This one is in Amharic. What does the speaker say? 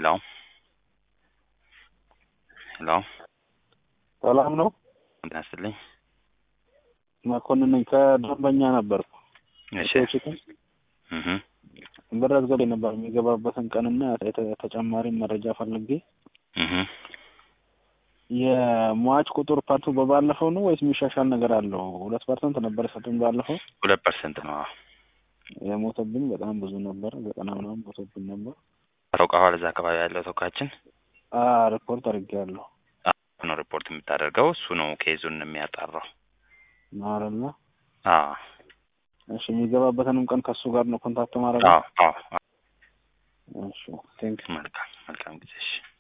ሄሎ ሄሎ ሰላም ነው። ጤና ይስጥልኝ። መኮንን ነኝ። ከደንበኛ ነበርኩ። እሺ ቺክን እህ ብር አስገባኝ ነበር የሚገባበትን ቀንና የተ- ተጨማሪ መረጃ ፈልጌ እህ የሟች ቁጥር ፓርቱ በባለፈው ነው ወይስ የሚሻሻል ነገር አለው? ሁለት ፐርሰንት ነበር የሰጡኝ ባለፈው። ሁለት ፐርሰንት ነው። የሞተብኝ በጣም ብዙ ነበር፣ ዘጠና ምናምን ሞተብኝ ነበር። ታውቀዋል። እዛ አካባቢ ያለው ተወካያችን አ ሪፖርት አድርጌያለሁ ነው ሪፖርት የምታደርገው እሱ ነው ኬዙን የሚያጣራው። ማረና አዎ እሺ፣ የሚገባበትንም ቀን ከሱ ጋር ነው ኮንታክት ማድረግ። አዎ አዎ። እሺ ቴንክ መልካም መልካም ጊዜ እሺ